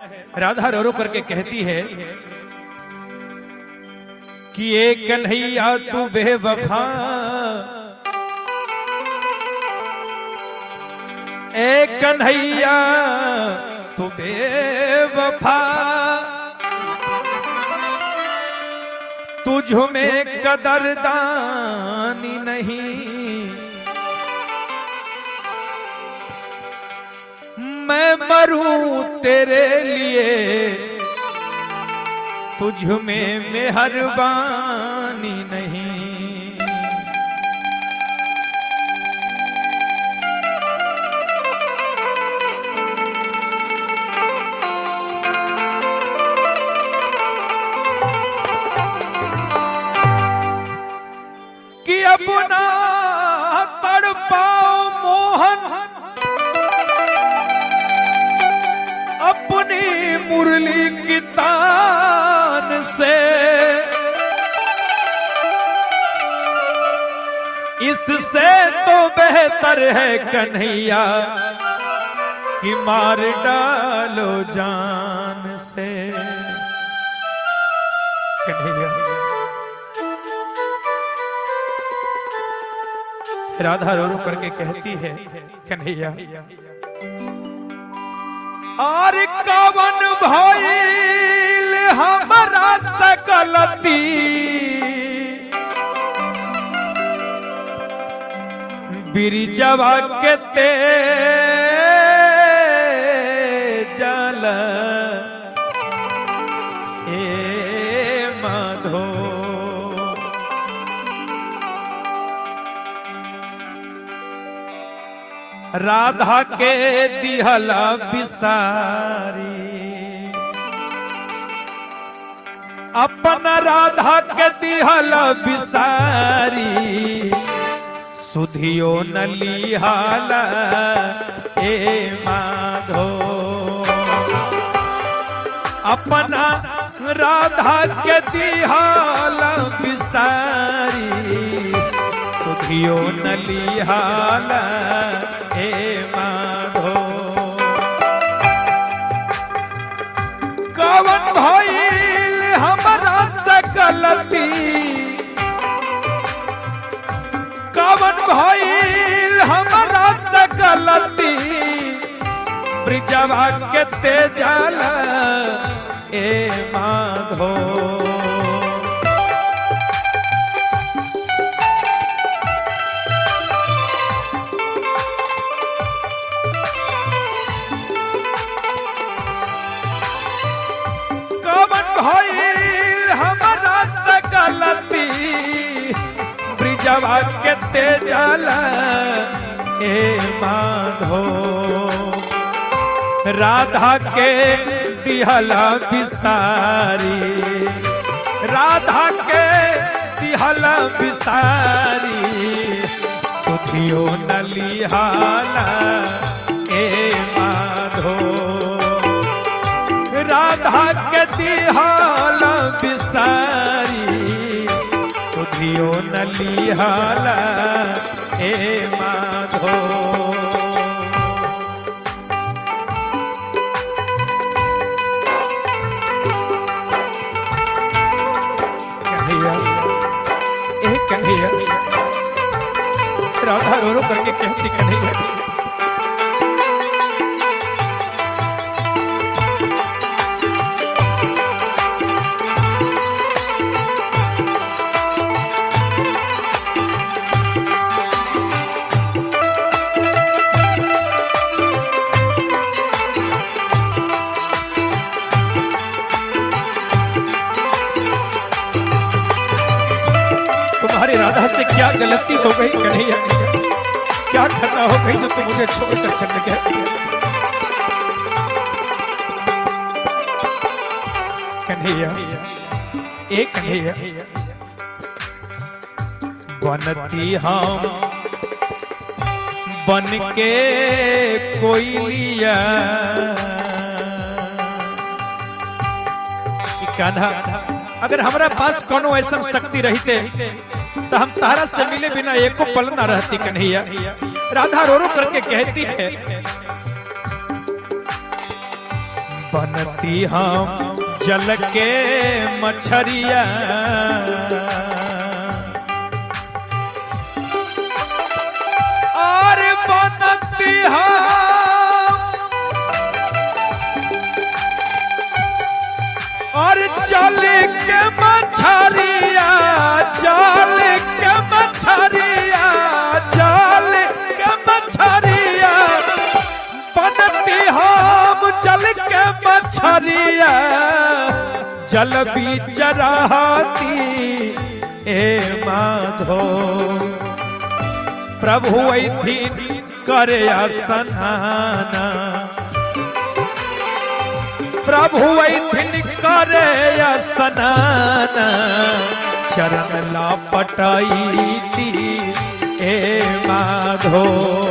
राधा रो रो करके कहती है कि ए कन्हैया तू बेवफा ए कन्हैया तू बेवफा तुझ में कदरदानी नहीं मैं मरूं तेरे लिए तुझ में मेहरबानी नहीं कि अपना तड़ पाओ मोहन अपनी मुरली की तान से इससे तो बेहतर है कन्हैया कि मार डालो जान से कन्हैया राधा रो रो करके कहती है कन्हैया और कवन भइल हमरा सकलती बिरिजवा के ते जल ए माधो राधा के दिहला बिसारी अपन राधा के दिहला बिसारी सुधियो न लिहाला ए माधो अपना राधा के दिहाला बिसारी सुधियो न लिहाला ए माधो कवन भइल हमरा सकलती कवन भइल हमरा सकलती ब्रिजवा के तेजल ए माधो कवन भइल हमरा सकलती ब्रिजवा के तेजल ए माधो राधा के दिहला बिसारी राधा के दिहला बिसारी सुधियो न लिहाला ए माधो राधा के दिहाल बिसारी सुधियो न लिहाला ए माधो कन्हैया ए कन्हैया राधा रो रो करके कहती कन्हैया तुम्हारी राधा से क्या गलती हो गई कन्हैया क्या खता हो गई जो तुम मुझे छोड़कर चल गए कन्हैया एक कन्हैया बनती हम बन के कोई लिया कान्हा अगर हमारा पास कोनो ऐसा शक्ति रहते तो हम तारा से मिले बिना एको पल न रहती कन्हैया राधा रो रो करके कहती है बनती हम जल के मछरिया और बनती हम और जल के मछरिया जल के मछरिया जल के मछरिया बनती हम जल के मछरिया जल बीच रहती ए माधो प्रभु ऐथिन करे स्नाना प्रभु ऐथिन करे स्नान चरण लापटाई ए माधो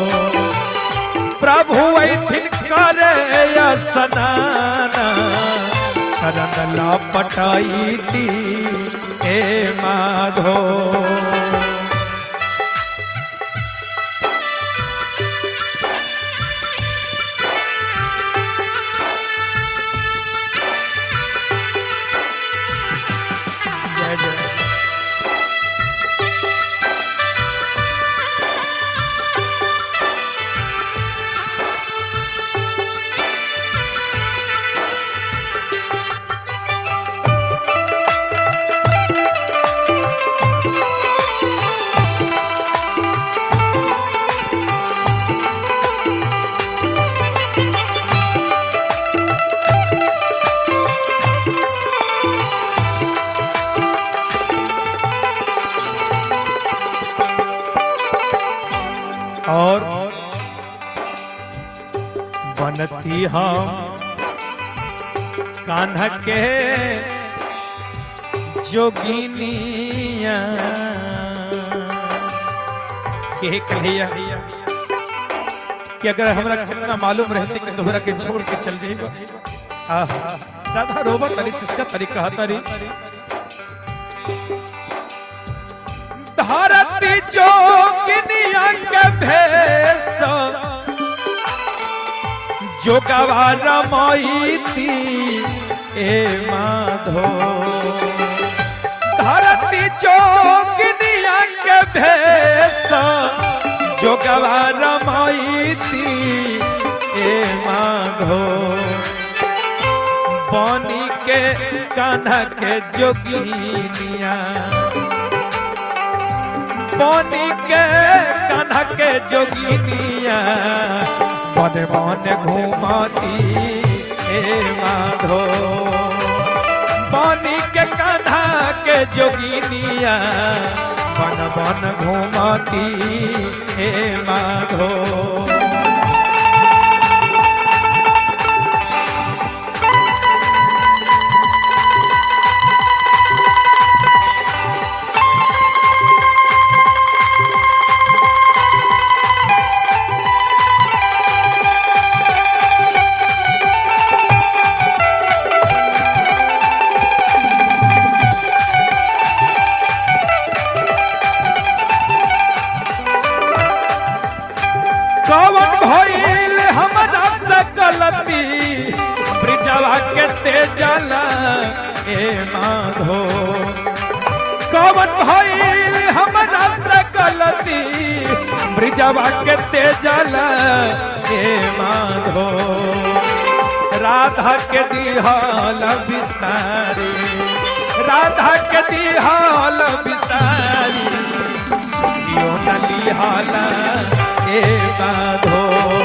प्रभु ऐथिन करे स्नान चरण लापटाई ए माधो जय जय और बनती हम कान्हा के जोगिनिया के कहिया कि अगर हमरा कितना मालूम रहते कि तोहरा के छोड़ के चल जाएगा आहा राधा रोबत तरी सिसका तरीका तरी धरती जोगिनिया के भेष जोगवा रमैती ए माधो धरती जोगिनिया के भेष जोगवा रमैती ए माधो बनी के कान्हा के जोगिनिया बनी के कान्हा के जोगिनिया बन बन घूमती ए माधो बनी के कान्हा के जोगिनिया बन बन घूमती ए माधो कवन भइल हमरा से गलती ब्रिजवा के तेजल ए माधो कवन भइल हमरा से गलती ब्रिजवा के तेजल ए माधो राधा के दिहाल बिसारी राधा के दिहाल बिसारी सुखियो नलिहाला ए बाधो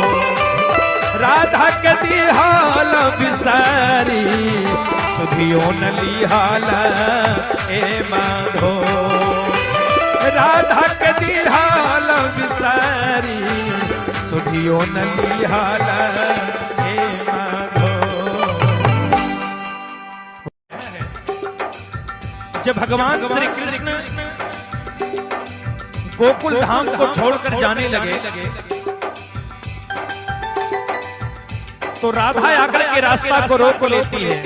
राधा के दिहाल बिसारी सुधियो नलिहाला ए माधो राधा के दिहाल बिसारी सुधियो नलिहाला ए माधो जब भगवान श्री कृष्ण गोकुल धाम को छोड़कर जाने लगे तो राधा आकर के रास्ता को रोक लेती है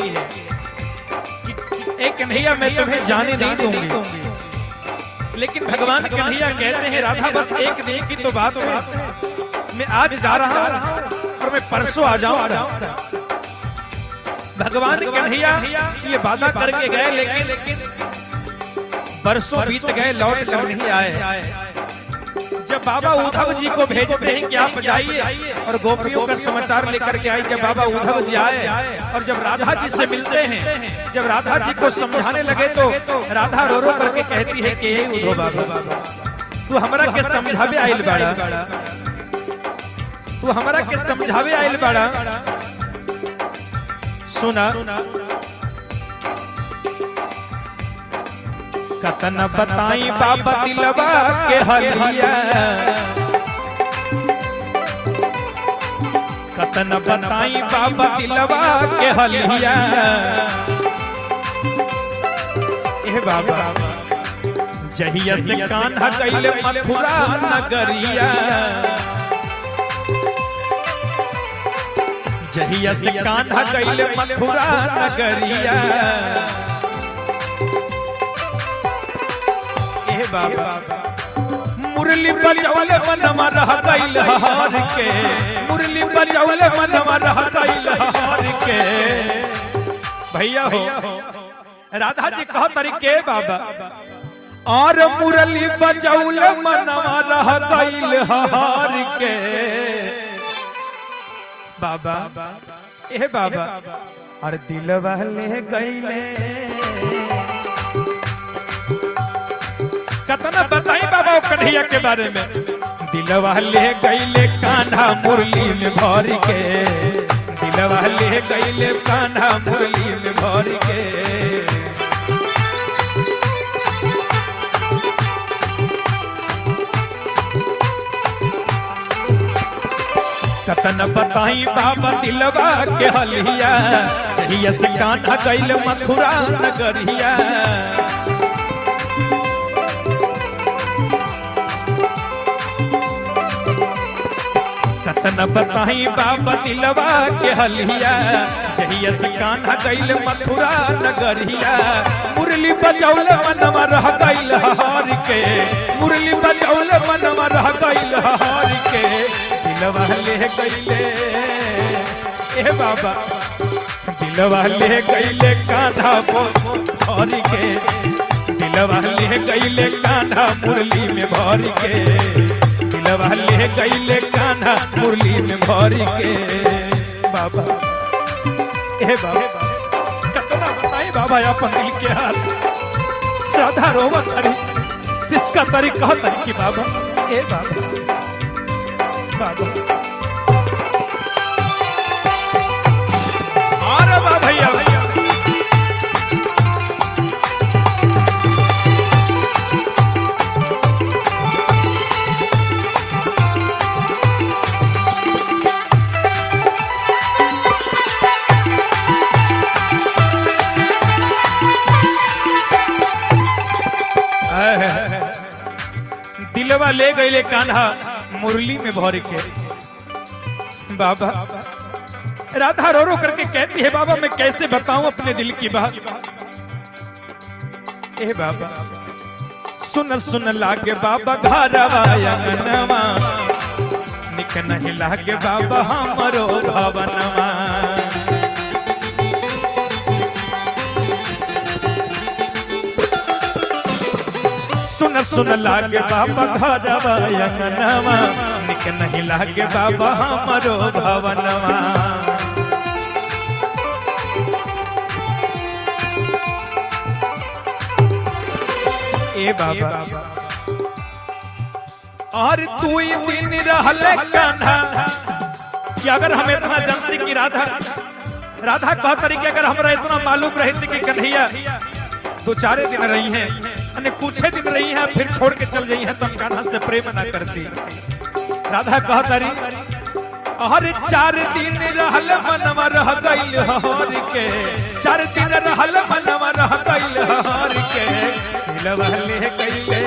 एक कन्हैया मैं तुम्हें जाने नहीं दूंगी लेकिन भगवान कन्हैया कहते हैं राधा बस एक दिन की तो बात है मैं आज जा रहा हूं और मैं परसों आ जाऊंगा भगवान कन्हैया ये वादा करके गए लेकिन बरसों बीत गए लौट कर नहीं आए जब बाबा उद्धव जी को भेजते हैं कि आप जाइए और गोपियों का समाचार लेकर के आए जब बाबा उद्धव जी आए और जब राधा जी से मिलते हैं जब राधा जी को समझाने लगे तो राधा रो रो करके कहती है कि हे उद्धव बाबा तू हमरा के समझावे आइल बाड़ा तू हमरा के समझावे आइल बाड़ा सुना कतन बताई बाबा दिलवा के हलिया कतन बताई बाबा दिलवा के हलिया ए बाबा जहिया से कान्हा कैले मथुरा नगरिया जहिया से कान्हा कैले मथुरा नगरिया ए बाबा मुरली बजावले मनवा रह गइल हार के मुरली बजावले मनवा रह गइल हार के भैया हो राधा जी कहो तरीके बाबा और मुरली बजावले मनवा रह गइल हार के बाबा ए बाबा और दिलवा ले गइले कतना बताई बाबा ओ कन्हैया के बारे में दिलवा ले गईले कान्हा मुरली में भर के दिलवा ले गईले कान्हा मुरली में भर के कतन बताई बाबा दिलवा के हलिया जहिया से कान्हा गईल मथुरा नगरिया कतन बताई बाबा दिलवा के हलिया जहिया से कान्हा गईल मथुरा नगरिया मुरली बजौल मनवा रह गईल हार के मुरली बजौल मनवा रह गईल हार के दिलवा ले गईले ए बाबा दिलवा ले गईले कान्हा भर के दिलवा ले गईले कान्हा मुरली में भर के दिलवा ले गईले कान्हा मुरली में भर के बाबा ए बाबा कतना बताई बाबा अपन दिल के हाल राधा रोवत हरी सिसका तरी कहत हरी कि बाबा ए बाबा बाबा अरे बा भैया भैया दिलवा ले गईले कान्हा मुरली में भर के बाबा राधा रो रो करके कहती है बाबा मैं कैसे बताऊं अपने दिल की बात ए बाबा सुन सुन लागे बाबा घरवा अंगनवा निक नहीं लागे बाबा हमरो भवनवा सुन सुन लागे बाबा घरवा अंगनवा निक नहीं लागे बाबा हमरो भवनवा ए बाबा और तू ही दिन रहल कान्हा कि अगर हम इतना जानते कि राधा राधा कह तरीके अगर हमरा इतना मालूम रहते कि कन्हैया दो चारे दिन रही हैं अन्य कुछ दिन रही हैं फिर छोड़ के चल गई हैं तो हम कान्हा से प्रेम ना करती राधा कह तारी हर चार दिन रहल मनवा रह गइल हर के चार दिन रहल मनवा रह गइल हर के दिलवा ले गइले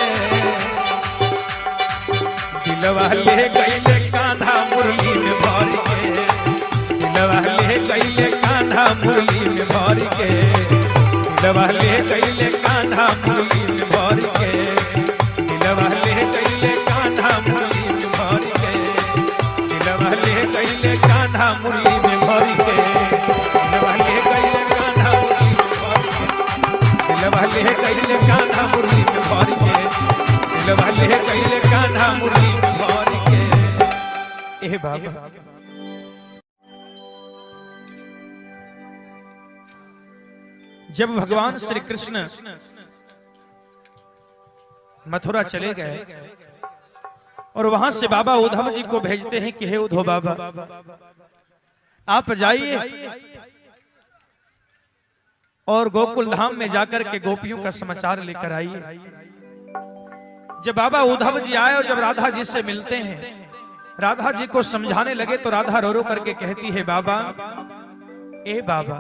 दिलवा ले गइले कान्हा मुरली में भर के दिलवा ले गइले कान्हा मुरली में भर के दिलवा ले गइले कान्हा मुरली में भर के दिलवा ले गइले कान्हा मुरली में भर के दिलवा ले गइले कान्हा मुरली में भर के दिलवा ले इहे कैले कान्हा मुरली में भर के ए बाबा जब भगवान श्री कृष्ण मथुरा चले गए और वहां से बाबा उद्धव जी को भेजते हैं कि हे उद्धव बाबा आप जाइए और गोकुल धाम में जाकर के गोपियों का समाचार लेकर आइए जब बाबा उद्धव जी आए और जब राधा जी से मिलते हैं राधा जी को समझाने लगे तो राधा रो रो करके कहती है बाबा ए बाबा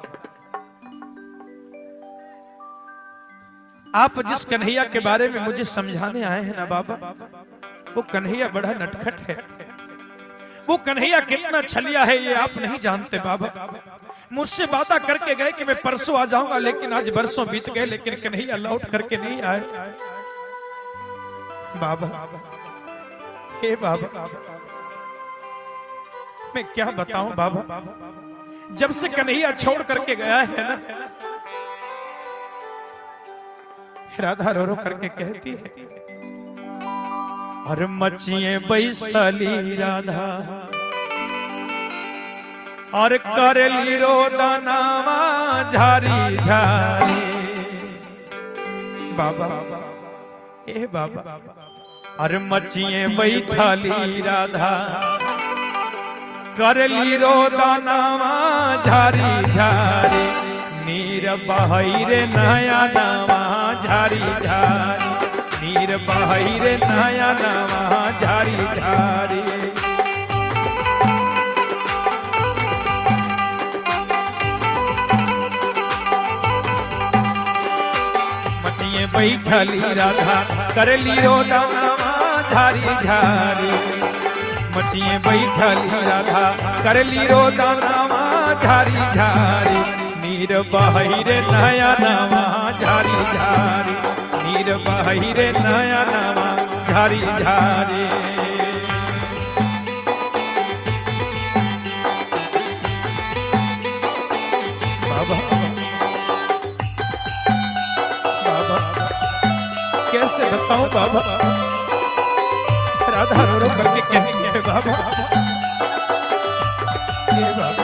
आप जिस कन्हैया के बारे में मुझे समझाने आए हैं ना बाबा वो कन्हैया बड़ा नटखट है वो कन्हैया कितना छलिया है ये आप नहीं जानते बाबा मुझसे वादा करके गए कि मैं परसों आ जाऊंगा लेकिन आज बरसों बीत गए लेकिन कन्हैया लौट करके नहीं आए बाबा हे बाबा मैं क्या बताऊं बाबा जब से कन्हैया छोड़ करके गया है ना राधा रो रो करके कहती है और मचिए बैसली राधा और करली रोदनावा झारी झारी बाबा ए बाबा और मचिए बैठली राधा करली रोदनावा झारी झारी नीर बहई रे नया नवा झारी झारी नीर बहई रे नया नवा झारी झारी मचिए बैठली राधा करली रोदनावा झारी झारी मचिए बैठली राधा करली रोदनावा झारी झारी नीर बहई रे नया नवा झारी झारी नीर बहई रे नया नवा झारी झारी बाबा बाबा कैसे बताऊं बाबा राधा रो रो करके कहेंगे "हे बाबा ये बाबा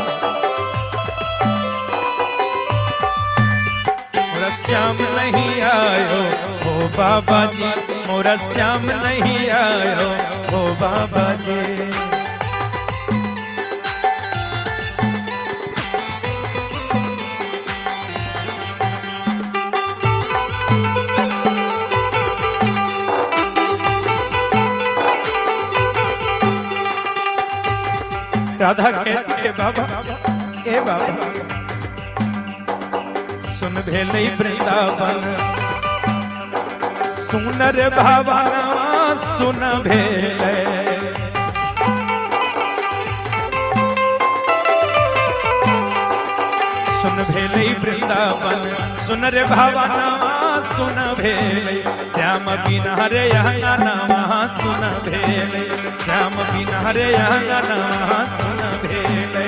मोरा श्याम नहीं आयो हो बाबा जी मोरा श्याम नहीं आयो हो बाबा जी राधा कहती है बाबा ए बाबा सुन भेलै वृंदावन सुनर भावनवा सुन भेलै सुन भेलै वृंदावन सुन रे भावनवा सुन भेलै श्याम बिना रे अंगनवा सुन भेलै श्याम बिना रे अंगनवा सुन भेलै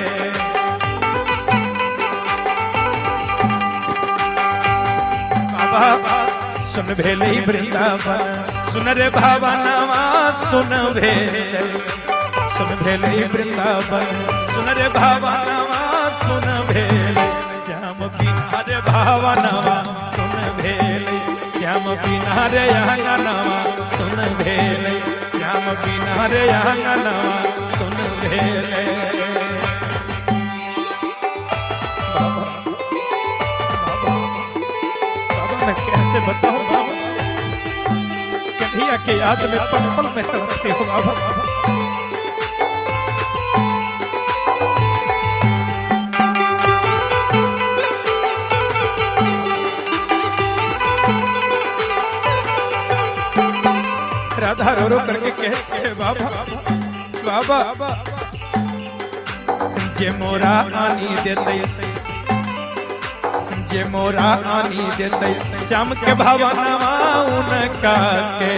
बाबा सुन भेलै वृंदावन सुन रे भावनवा सुन भेलै सुन भेलै वृंदावन सुन रे भावनवा सुन भेलै श्याम बिना रे भावनवा सुन भेलै श्याम बिना रे अंगनवा सुन भेलै श्याम बिना रे अंगनवा सुन भेलै बाबा बाबा मैं कैसे बताऊं बाबा कन्हैया के याद में पल पल में तड़पते हो बाबा राधा रो रो करके कहते हैं बाबा बाबा जे मोरा आनी देते जे मोरा आनी देते श्याम के भावनवा उनका के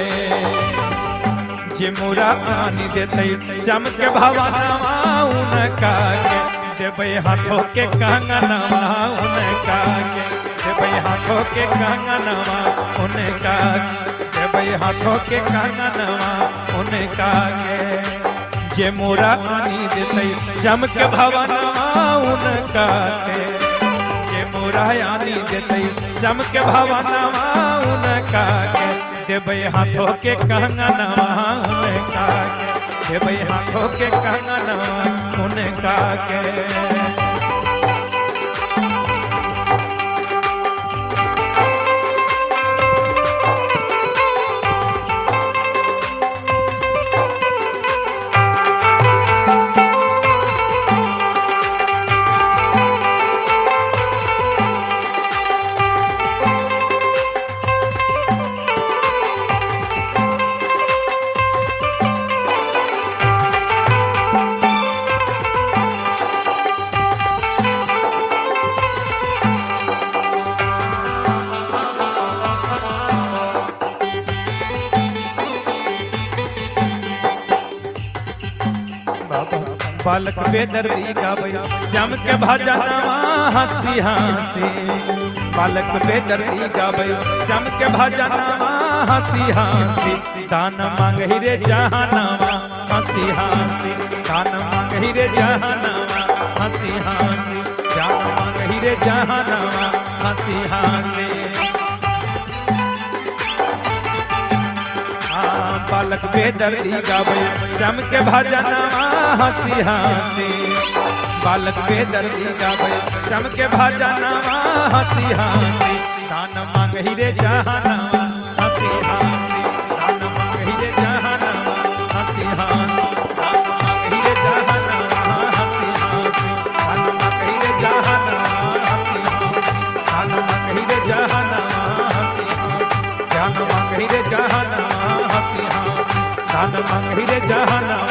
जे मोरा आनी देते श्याम के भावनवा उनका के देवे हाथों के कंगनवा उनका के देवे हाथों के कंगनवा उनका के देबै हाथों के कंगनवा उनका के जे मोरा आनी देते श्याम के भवनवा उनका के जे मोरा आनी देते श्याम के भवनवा उनका के देबै हाथों के कंगनवा उनका के देबै हाथों के कंगनवा उनका के बालक बेदर्दी गावे श्याम के भजनवा हंसी हंसी बालक बेदर्दी गावे श्याम के भजनवा हंसी हंसी दान मांगहि रे जहानवा हंसी हंसी दान मांगहि रे जहानवा हंसी हंसी दान मांगहि रे जहानवा हंसी हंसी हाँ, बालक बेदर्दी गावे श्याम के भजनवा हंसी हंसी बालक बेदर्दी गावे श्याम के भजनवा हंसी हंसी दान मांगहि रे जहानवा हंसी हंसी दान मांगहि रे जहानवा हंसी हंसी दान मांगहि रे जहानवा हंसी हंसी दान मांगहि रे जहानवा हंसी हंसी दान मांगहि रे जहानवा हंसी हंसी ध्यान मांगहि रे जहानवा हंसी हंसी दान मांगहि रे जहानवा